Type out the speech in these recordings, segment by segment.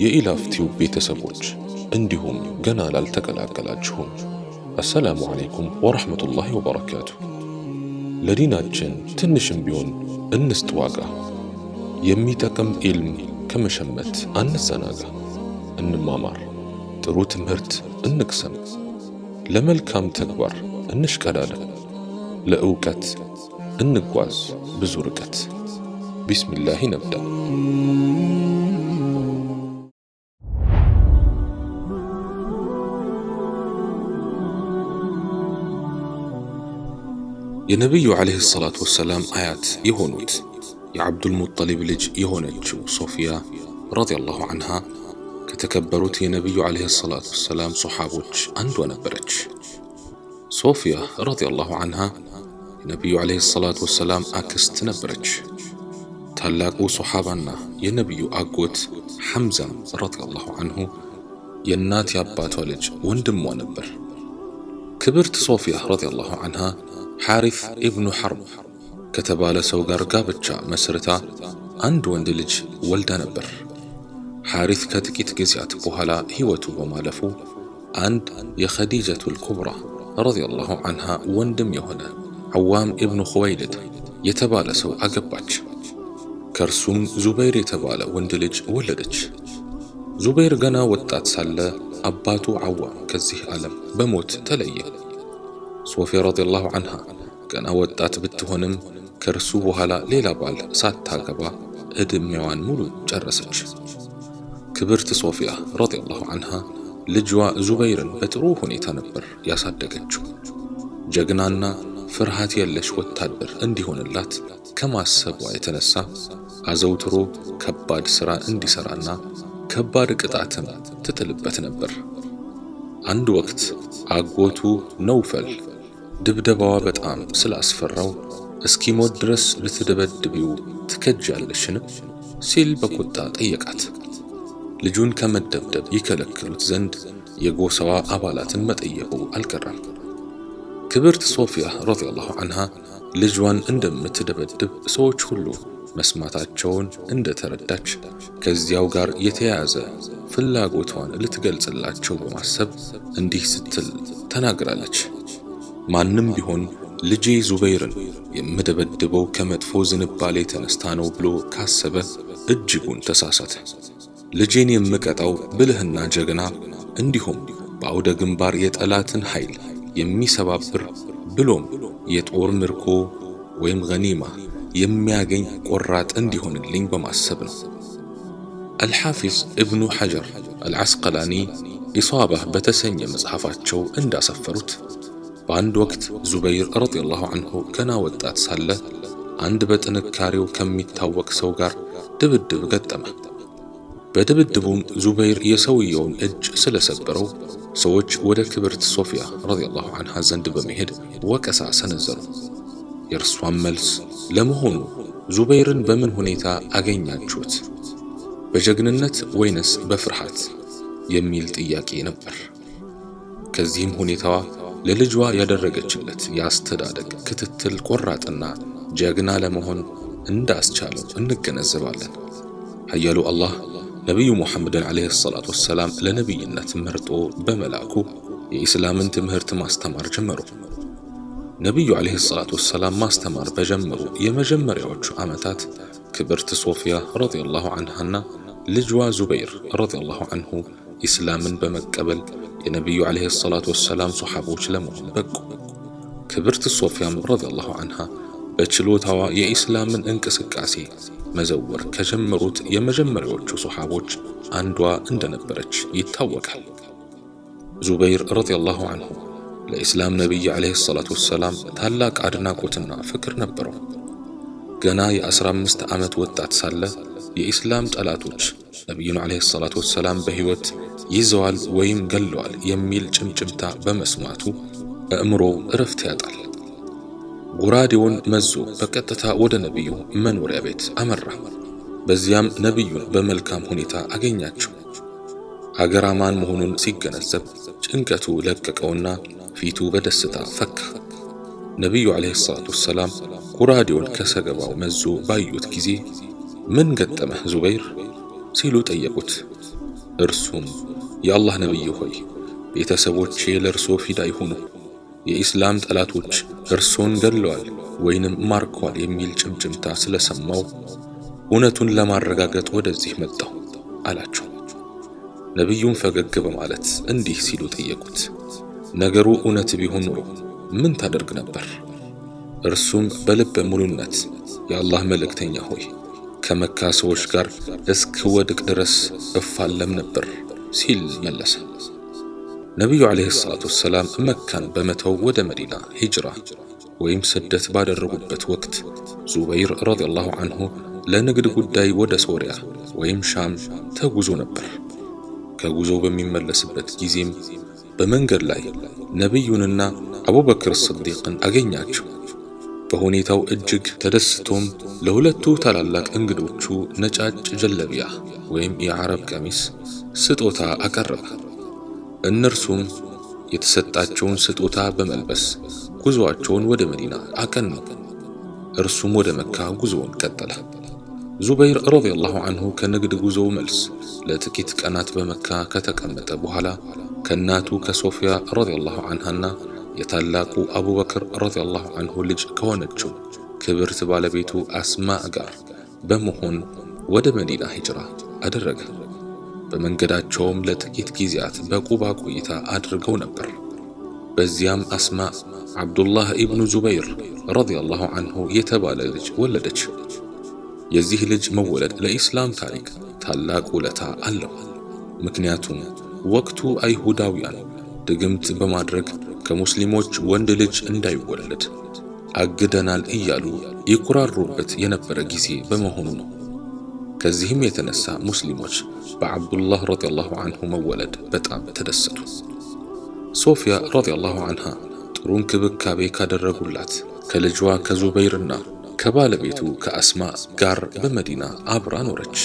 የኢላፍቲው ቤተሰቦች እንዲሁም ገና ላልተቀላቀላችሁም አሰላሙ ዓለይኩም ወረሕመቱላሂ ወበረካቱ። ለዲናችን ትንሽም ቢሆን እንስጥ ዋጋ። የሚጠቅም ኢልም ከመሸመት አንዘናጋ። እንማማር፣ ጥሩ ትምህርት እንቅሰም፣ ለመልካም ተግባር እንሽቀዳደም፣ ለእውቀት እንጓዝ ብዙ ርቀት። ቢስሚላህ ነብዳ። የነቢዩ ዓለይሂ ሰላቱ ወሰላም አያት የሆኑት የዓብዱል ሙጠሊብ ልጅ የሆነችው ሶፊያ ረዲየላሁ ዐንሃ ከተከበሩት የነቢዩ ዓለይሂ ሰላቱ ወሰላም ሶሓቦች አንዷ ነበረች። ሶፊያ ረዲየላሁ ዐንሃ የነቢዩ ዓለይሂ ሰላቱ ወሰላም አክስት ነበረች። ታላቁ ሶሓባና የነቢዩ አጎት ሐምዛም ረዲየላሁ ዐንሁ የእናት የአባቷ ልጅ ወንድሟ ነበር። ክብርት ሶፊያ ረዲየላሁ ዐንሃ ሐሪፍ ኢብኑ ሐርብ ከተባለ ሰው ጋር ጋብቻ መስርታ አንድ ወንድ ልጅ ወልዳ ነበር። ሐሪፍ ከጥቂት ጊዜያት በኋላ ሕይወቱ በማለፉ አንድ የኸዲጀቱል ኩብራ ረዲየላሁ ዐንሃ ወንድም የሆነ ዐዋም ኢብኑ ኹወይልድ የተባለ ሰው አገባች። ከእርሱም ዙበይር የተባለ ወንድ ልጅ ወለደች። ዙበይር ገና ወጣት ሳለ አባቱ ዐዋም ከዚህ ዓለም በሞት ተለየ። ሶፊያ ረዲየላሁ ዐንሃ ገና ወጣት ብትሆንም ከእርሱ በኋላ ሌላ ባል ሳታገባ ዕድሜዋን ሙሉ ጨረሰች። ክብርት ሶፊያ ረዲየላሁ ዐንሃ ልጇ ዙበይርን በጥሩ ሁኔታ ነበር ያሳደገችው። ጀግናና ፍርሃት የለሽ ወታደር እንዲሆንላት ከማሰቧ የተነሳ አዘውትሮ ከባድ ሥራ እንዲሠራና ከባድ ቅጣትም ትጥልበት ነበር። አንድ ወቅት አጎቱ ነውፈል ድብደባዋ በጣም ስላስፈራው እስኪሞት ድረስ ልትደበድቢው ትከጃለሽን? ሲል በቁጣ ጠየቃት። ልጁን ከመደብደብ ይከለክሉት ዘንድ የጎሳዋ አባላትን መጠየቁ አልቀረም። ክብርት ሶፊያ ረዲየላሁ ዐንሃ ልጇን እንደምትደበድብ ሰዎች ሁሉ መስማታቸውን እንደተረዳች ከዚያው ጋር የተያያዘ ፍላጎቷን ልትገልጽላቸው በማሰብ እንዲህ ስትል ተናግራለች። ማንም ቢሆን ልጄ ዙበይርን የምደበድበው ከመጥፎ ዝንባሌ ተነስታ ነው ብሎ ካሰበ እጅጉን ተሳሳተ። ልጄን የምቀጣው ብልህና ጀግና እንዲሁም በአውደ ግንባር የጠላትን ኃይል የሚሰባብር ብሎም የጦር ምርኮ ወይም ገኒማ የሚያገኝ ቆራጥ እንዲሆንልኝ በማሰብ ነው። አልሓፊዝ እብኑ ሐጀር አልዓስቀላኒ ኢሷባህ በተሰኘ መጽሐፋቸው እንዳሰፈሩት በአንድ ወቅት ዙበይር ረዲየላሁ ዐንሁ ገና ወጣት ሳለ አንድ በጥንካሬው ከሚታወቅ ሰው ጋር ድብድብ ገጠመ። በድብድቡም ዙበይር የሰውየውን እጅ ስለሰበረው ሰዎች ወደ ክብርት ሶፊያ ረዲየላሁ ዐንሃ ዘንድ በመሄድ ወቀሳ ሰነዘሩ። የእርሷን መልስ ለመሆኑ ዙበይርን በምን ሁኔታ አገኛችሁት? በጀግንነት ወይንስ በፍርሃት የሚል ጥያቄ ነበር። ከዚህም ሁኔታዋ ለልጇ ያደረገችለት የአስተዳደግ ክትትል ቆራጥና ጀግና ለመሆን እንዳስቻለው እንገነዘባለን። ኃያሉ አላህ ነቢዩ ሙሐመድን ዓለይሂ ሰላቱ ወሰላም ለነቢይነት መርጦ በመላኩ የኢስላምን ትምህርት ማስተማር ጀመሩ። ነቢዩ ዓለይሂ ሰላቱ ወሰላም ማስተማር በጀመሩ የመጀመሪያዎቹ ዓመታት ክብርት ሶፊያ ረዲየላሁ ዐንሃና ልጇ ዙበይር ረዲየላሁ ዐንሁ ኢስላምን በመቀበል የነቢዩ ዓለይሂ ሰላቱ ወሰላም ሶሓቦች ለመሆን በቁ። ክብርት ሶፊያም ረዲየላሁ ዐንሃ በችሎታዋ የኢስላምን እንቅስቃሴ መዘወር ከጀመሩት የመጀመሪያዎቹ ሶሓቦች አንዷ እንደነበረች ይታወቃል። ዙበይር ረዲየላሁ ዐንሁ ለኢስላም ነቢይ ዓለይሂ ሰላቱ ወሰላም ታላቅ አድናቆትና ፍቅር ነበረው። ገና የአስራ አምስት ዓመት ወጣት ሳለ የኢስላም ጠላቶች ነቢዩን ዓለይሂ ሰላቱ ወሰላም በሕይወት ይዘዋል ወይም ገለዋል የሚል ጭምጭምታ በመስማቱ አእምሮው እረፍት ያጣል። ጎራዴውን መዞ በቀጥታ ወደ ነቢዩ መኖሪያ ቤት አመራ። በዚያም ነቢዩን በመልካም ሁኔታ አገኛቸው። አገር አማን መሆኑን ሲገነዘብ ጭንቀቱ ለቀቀውና ፊቱ በደስታ ፈካ። ነቢዩ ዓለይሂ ሰላቱ ወሰላም ጎራዴውን ከሰገባው መዞ ባዩት ጊዜ ምን ገጠመህ ዙበይር ሲሉ ጠየቁት። እርሱም የአላህ ነቢይ ሆይ ቤተሰቦቼ ለእርሶ ፊዳ ይሁኑ፣ የኢስላም ጠላቶች እርሶን ገድለዋል ወይንም ማርከዋል የሚል ጭምጭምታ ስለሰማው እውነቱን ለማረጋገጥ ወደዚህ መጣሁ አላቸው። ነቢዩም ፈገግ በማለት እንዲህ ሲሉ ጠየቁት፣ ነገሩ እውነት ቢሆን ኑሮ ምን ታደርግ ነበር? እርሱም በልበ ሙሉነት የአላህ መልእክተኛ ሆይ ከመካ ሰዎች ጋር እስክወድቅ ድረስ እፋለም ነበር ሲል መለሰ። ነቢዩ ዓለይሂ ሰላቱ ወሰላም መካን በመተው ወደ መዲና ሂጅራ ወይም ስደት ባደረጉበት ወቅት ዙበይር ረዲየላሁ አንሁ ለንግድ ጉዳይ ወደ ሶሪያ ወይም ሻም ተጉዞ ነበር። ከጉዞው በሚመለስበት ጊዜም በመንገድ ላይ ነቢዩንና አቡበክር ስዲቅን አገኛቸው። በሁኔታው እጅግ ተደስቶም ለሁለቱ ታላላቅ እንግዶቹ ነጫጭ ጀለቢያ ወይም የዓረብ ቀሚስ ስጦታ አቀረበ። እነርሱም የተሰጣቸውን ስጦታ በመልበስ ጉዞአቸውን ወደ መዲና አቀኑ። እርሱም ወደ መካ ጉዞውን ቀጠለ። ዙበይር ረዲየላሁ አንሁ ከንግድ ጉዞው መልስ ለጥቂት ቀናት በመካ ከተቀመጠ በኋላ ከእናቱ ከሶፊያ ረዲየላሁ አንሃና የታላቁ አቡበክር ረዲየላሁ አንሁ ልጅ ከሆነችው ክብርት ባለቤቱ አስማዕ ጋር በመሆን ወደ መዲና ሂጅራ አደረገ። በመንገዳቸውም ለጥቂት ጊዜያት በቁባ ቆይታ አድርገው ነበር። በዚያም አስማዕ ዓብዱላህ ኢብኑ ዙበይር ረዲየላሁ አንሁ የተባለ ልጅ ወለደች። የዚህ ልጅ መወለድ ለኢስላም ታሪክ ታላቅ ውለታ አለው። ምክንያቱም ወቅቱ አይሁዳውያን ድግምት በማድረግ ከሙስሊሞች ወንድ ልጅ እንዳይወለድ አግደናል እያሉ ይኩራሩበት የነበረ ጊዜ በመሆኑ ነው። ከዚህም የተነሳ ሙስሊሞች በዓብዱላህ ረዲየላሁ አንሁ መወለድ በጣም ተደሰቱ። ሶፊያ ረዲየላሁ አንሃ ጥሩ እንክብካቤ ካደረጉላት ከልጇ ከዙበይርና ከባለቤቱ ከአስማ ጋር በመዲና አብራ ኖረች።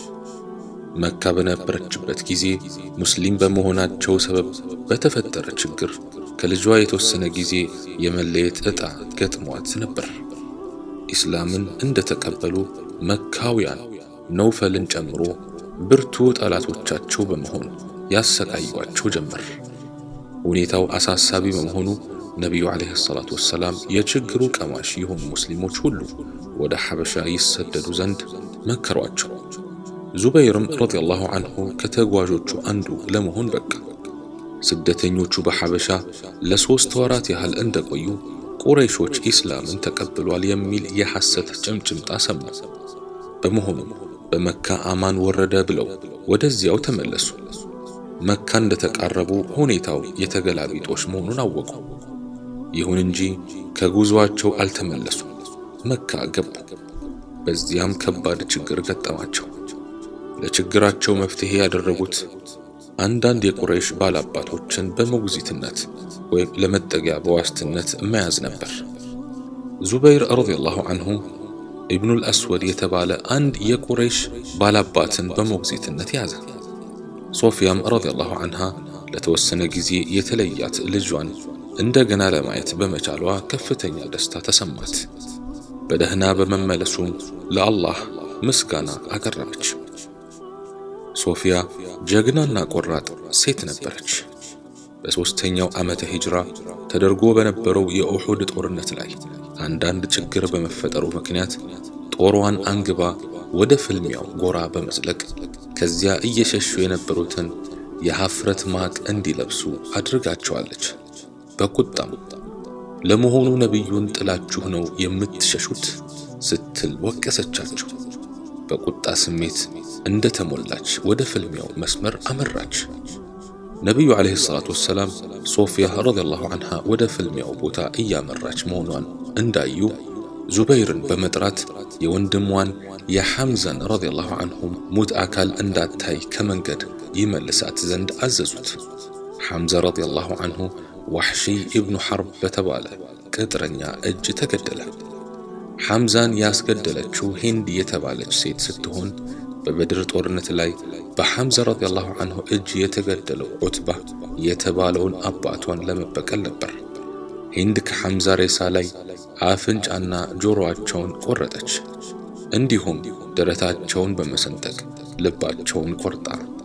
መካ በነበረችበት ጊዜ ሙስሊም በመሆናቸው ሰበብ በተፈጠረ ችግር ከልጇ የተወሰነ ጊዜ የመለየት ዕጣ ገጥሟት ነበር። ኢስላምን እንደተቀበሉ መካውያን ነውፈልን ጨምሮ ብርቱ ጠላቶቻቸው በመሆን ያሰቃዩአቸው ጀመር። ሁኔታው አሳሳቢ በመሆኑ ነቢዩ ዓለይሂ ሰላቱ ወሰላም የችግሩ ቀማሽ የሆኑ ሙስሊሞች ሁሉ ወደ ሐበሻ ይሰደዱ ዘንድ መከሯቸው። ዙበይርም ረዲየላሁ አንሁ ከተጓዦቹ አንዱ ለመሆን በቃ። ስደተኞቹ በሐበሻ ለሦስት ወራት ያህል እንደቆዩ ቁረይሾች ኢስላምን ተቀብሏል የሚል የሐሰት ጭምጭምጣ ሰሙ። በመሆኑም በመካ አማን ወረደ ብለው ወደዚያው ተመለሱ። መካ እንደተቃረቡ ሁኔታው የተገላቢጦሽ መሆኑን አወቁ። ይሁን እንጂ ከጉዞአቸው አልተመለሱ፣ መካ ገቡ። በዚያም ከባድ ችግር ገጠማቸው። ለችግራቸው መፍትሄ ያደረጉት አንዳንድ የቁረይሽ ባላባቶችን በሞግዚትነት ወይም ለመጠጊያ በዋስትነት መያዝ ነበር። ዙበይር ረዲየላሁ አንሁ ኢብኑል አስወድ የተባለ አንድ የቁረይሽ ባላባትን በሞግዚትነት ያዘ። ሶፊያም ረዲየላሁ አንሃ ለተወሰነ ጊዜ የተለያት ልጇን እንደገና ለማየት በመቻሏ ከፍተኛ ደስታ ተሰማት። በደህና በመመለሱም ለአላህ ምስጋና አቀረበች። ሶፊያ ጀግናና ቆራጥ ሴት ነበረች። በሦስተኛው ዓመተ ሂጅራ ተደርጎ በነበረው የኡሑድ ጦርነት ላይ አንዳንድ ችግር በመፈጠሩ ምክንያት ጦሯን አንግባ ወደ ፍልሚያው ጎራ በመዝለቅ ከዚያ እየሸሹ የነበሩትን የሐፍረት ማቅ እንዲለብሱ አድርጋቸዋለች። በቁጣም ለመሆኑ ነቢዩን ጥላችሁ ነው የምትሸሹት? ስትል ወቀሰቻቸው። በቁጣ ስሜት እንደ ተሞላች ወደ ፍልሚያው መስመር አመራች። ነቢዩ ዓለይሂ ሰላቱ ወሰላም ሶፊያ ረዲየላሁ አንሃ ወደ ፍልሚያው ቦታ እያመራች መሆኗን እንዳዩ ዙበይርን በመጥራት የወንድሟን የሐምዛን ረዲየላሁ አንሁም ሙት አካል እንዳታይ ከመንገድ ይመልሳት ዘንድ አዘዙት። ሐምዛ ረዲየላሁ አንሁ ዋሕሺ ኢብኑ ሐርብ በተባለ ቅጥረኛ እጅ ተገደለ። ሐምዛን ያስገደለችው ሂንድ የተባለች ሴት ስትሆን በበድር ጦርነት ላይ በሐምዛ ረዲየላሁ አንሁ እጅ የተገደለው ዑትባ የተባለውን አባቷን ለመበቀል ነበር። ሂንድ ከሐምዛ ሬሳ ላይ አፍንጫና ጆሮአቸውን ቆረጠች። እንዲሁም ደረታቸውን በመሰንጠቅ ልባቸውን ቆርጣ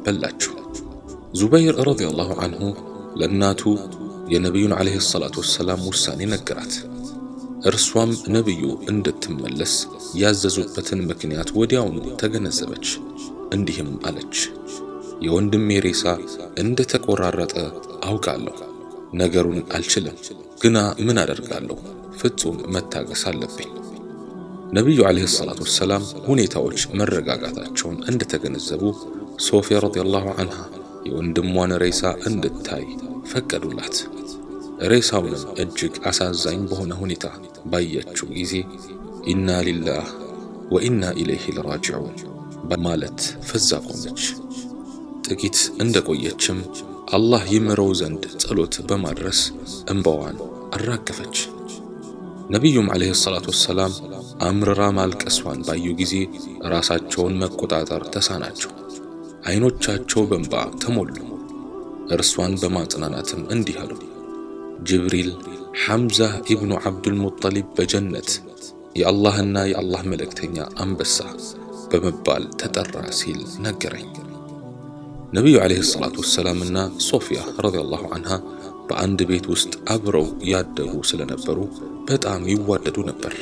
በላችው። ዙበይር ረዲየላሁ አንሁ ለእናቱ የነቢዩን ዓለይሂ ሰላቱ ወሰላም ውሳኔ ነገራት። እርሷም ነቢዩ እንድትመለስ ያዘዙበትን ምክንያት ወዲያውኑ ተገነዘበች። እንዲህም አለች፣ የወንድሜ ሬሳ እንደ ተቆራረጠ አውቃለሁ። ነገሩን አልችልም፣ ግና ምን አደርጋለሁ? ፍጹም መታገስ አለብኝ። ነቢዩ ዓለይሂ ሰላቱ ወሰላም ሁኔታዎች መረጋጋታቸውን እንደተገነዘቡ ሶፊያ ረዲየላሁ አንሃ የወንድሟን ሬሳ እንድታይ ፈቀዱላት። ሬሳውንም እጅግ አሳዛኝ በሆነ ሁኔታ ባየችው ጊዜ ኢና ሊላህ ወኢና ኢለይሂ ለራጂዑን በማለት ፈዛ ቆመች። ጥቂት እንደቆየችም አላህ ይምረው ዘንድ ጸሎት በማድረስ እንባዋን አራገፈች። ነቢዩም ዓለይሂ ሰላቱ ወሰላም አምርራ ማልቀሷን ባዩ ጊዜ ራሳቸውን መቆጣጠር ተሳናቸው። አይኖቻቸው በእንባ ተሞሉ። እርሷን በማጽናናትም እንዲህ አሉ። ጅብሪል ሐምዛ ኢብኑ ዓብዱል ሙጠሊብ በጀነት የአላህና የአላህ መልእክተኛ አንበሳ በመባል ተጠራ ሲል ነገረኝ። ነቢዩ ዓለይሂ ሰላቱ ወሰላምና ሶፊያ ረዲየላሁ አንሃ በአንድ ቤት ውስጥ አብረው ያደጉ ስለነበሩ በጣም ይዋደዱ ነበር።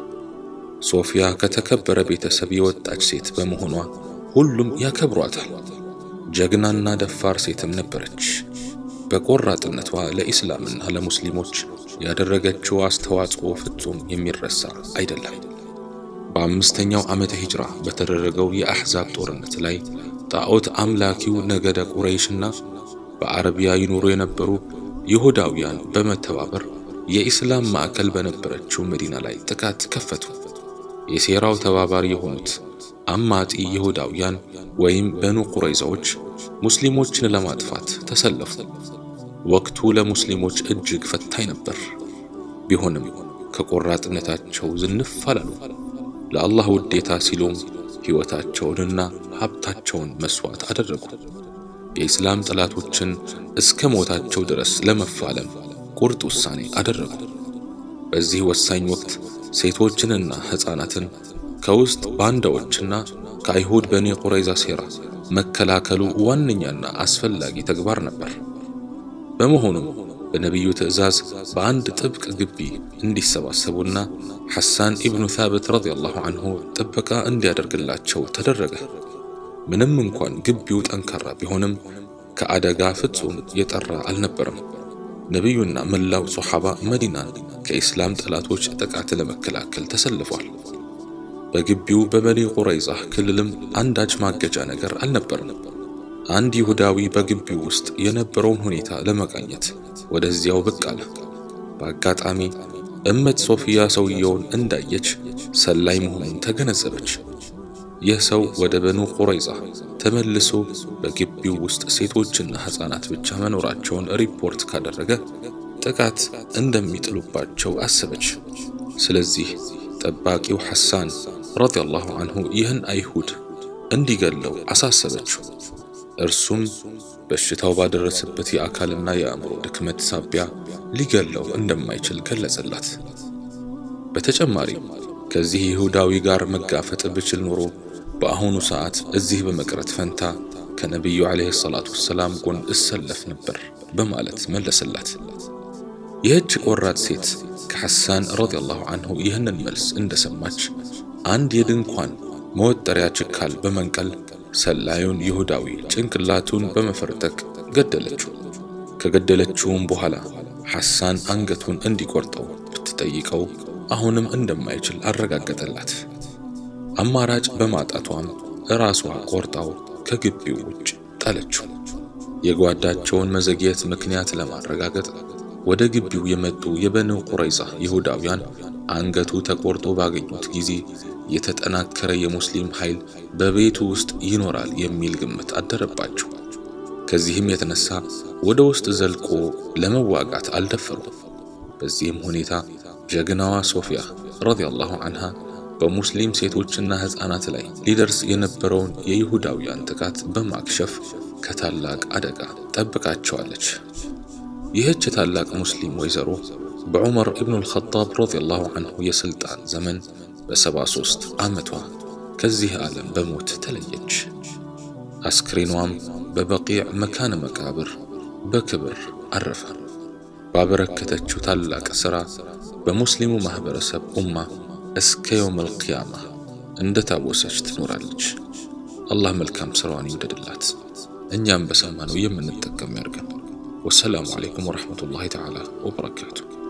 ሶፊያ ከተከበረ ቤተሰብ የወጣች ሴት በመሆኗ ሁሉም ያከብሯታል። ጀግናና ደፋር ሴትም ነበረች። በቆራጥነቷ ለኢስላምና ለሙስሊሞች ያደረገችው አስተዋጽኦ ፍጹም የሚረሳ አይደለም። በአምስተኛው ዓመተ ሂጅራ በተደረገው የአሕዛብ ጦርነት ላይ ጣዖት አምላኪው ነገደ ቁረይሽና በአረቢያ ይኖሩ የነበሩ ይሁዳውያን በመተባበር የኢስላም ማዕከል በነበረችው መዲና ላይ ጥቃት ከፈቱ። የሴራው ተባባሪ የሆኑት አማጺ ይሁዳውያን ወይም በኑ ቁረይዛዎች ሙስሊሞችን ለማጥፋት ተሰለፉ። ወቅቱ ለሙስሊሞች እጅግ ፈታኝ ነበር። ቢሆንም ከቆራጥነታቸው ዝንፍ አላሉ። ለአላህ ውዴታ ሲሉም ሕይወታቸውንና ሀብታቸውን መስዋዕት አደረጉ። የኢስላም ጠላቶችን እስከ ሞታቸው ድረስ ለመፋለም ቁርጥ ውሳኔ አደረጉ። በዚህ ወሳኝ ወቅት ሴቶችንና ሕፃናትን ከውስጥ ባንዳዎችና ከአይሁድ በኒ ቁረይዛ ሴራ መከላከሉ ዋነኛና አስፈላጊ ተግባር ነበር። በመሆኑም በነቢዩ ትእዛዝ በአንድ ጥብቅ ግቢ እንዲሰባሰቡና ሐሳን ኢብኑ ታብት ረዲየላሁ አንሁ ጥበቃ እንዲያደርግላቸው ተደረገ። ምንም እንኳን ግቢው ጠንካራ ቢሆንም ከአደጋ ፍጹም የጠራ አልነበረም። ነቢዩና መላው ሶሓባ መዲናን ከኢስላም ጠላቶች ጥቃት ለመከላከል ተሰልፏል። በግቢው በበኒ ቁረይዛ ክልልም አንዳች ማገጃ ነገር አልነበረም። አንድ ይሁዳዊ በግቢው ውስጥ የነበረውን ሁኔታ ለመቃኘት ወደዚያው ብቅ አለ። በአጋጣሚ እመት ሶፊያ ሰውየውን እንዳየች ሰላይ መሆኑን ተገነዘበች። ይህ ሰው ወደ በኑ ቁረይዛ ተመልሶ በግቢው ውስጥ ሴቶችና ሕፃናት ብቻ መኖራቸውን ሪፖርት ካደረገ ጥቃት እንደሚጥሉባቸው አሰበች። ስለዚህ ጠባቂው ሐሳን ረዲየላሁ አንሁ ይህን አይሁድ እንዲገለው አሳሰበችው። እርሱም በሽታው ባደረሰበት የአካልና የአእምሮ ድክመት ሳቢያ ሊገለው እንደማይችል ገለጸላት። በተጨማሪም ከዚህ ይሁዳዊ ጋር መጋፈጥ ብችል ኖሮ በአሁኑ ሰዓት እዚህ በመቅረት ፈንታ ከነቢዩ ዓለይሂ ሰላቱ ወሰላም ጎን እሰለፍ ነበር በማለት መለሰላት። ይህች ቆራጥ ሴት ከሐሳን ረዲየላሁ አንሁ ይህንን መልስ እንደሰማች አንድ የድንኳን መወጠሪያ ችካል በመንቀል ሰላዩን ይሁዳዊ ጭንቅላቱን በመፈርጠቅ ገደለችው። ከገደለችውም በኋላ ሐሳን አንገቱን እንዲቆርጠው ብትጠይቀው አሁንም እንደማይችል አረጋገጠላት። አማራጭ በማጣቷም ራሷ ቆርጣው ከግቢው ውጭ ጣለችው። የጓዳቸውን መዘግየት ምክንያት ለማረጋገጥ ወደ ግቢው የመጡ የበኑ ቁረይዛ ይሁዳውያን አንገቱ ተቆርጦ ባገኙት ጊዜ የተጠናከረ የሙስሊም ኃይል በቤቱ ውስጥ ይኖራል የሚል ግምት አደረባቸው። ከዚህም የተነሳ ወደ ውስጥ ዘልቆ ለመዋጋት አልደፈሩም። በዚህም ሁኔታ ጀግናዋ ሶፊያ ረዲየላሁ አንሃ በሙስሊም ሴቶችና ሕፃናት ላይ ሊደርስ የነበረውን የይሁዳውያን ጥቃት በማክሸፍ ከታላቅ አደጋ ጠብቃቸዋለች። ይህች ታላቅ ሙስሊም ወይዘሮ በዑመር ኢብኑ አልኸጣብ ረዲየላሁ አንሁ የሥልጣን ዘመን በሰባ ሦስት ዓመቷ ከዚህ ዓለም በሞት ተለየች። አስክሬኗም በበቂዕ መካነ መቃብር በክብር አረፈ። ባበረከተችው ታላቅ ሥራ በሙስሊሙ ማኅበረሰብ ኡማ እስከ የውመል ቂያማ እንደ ታወሰች ትኖራለች። አላህ መልካም ሥራዋን ይውደድላት፣ እኛም በሰማነው የምንጠቀም ያድርገን። ወሰላሙ ዓለይኩም ወረሕመቱላሂ ተዓላ ወበረካቱ።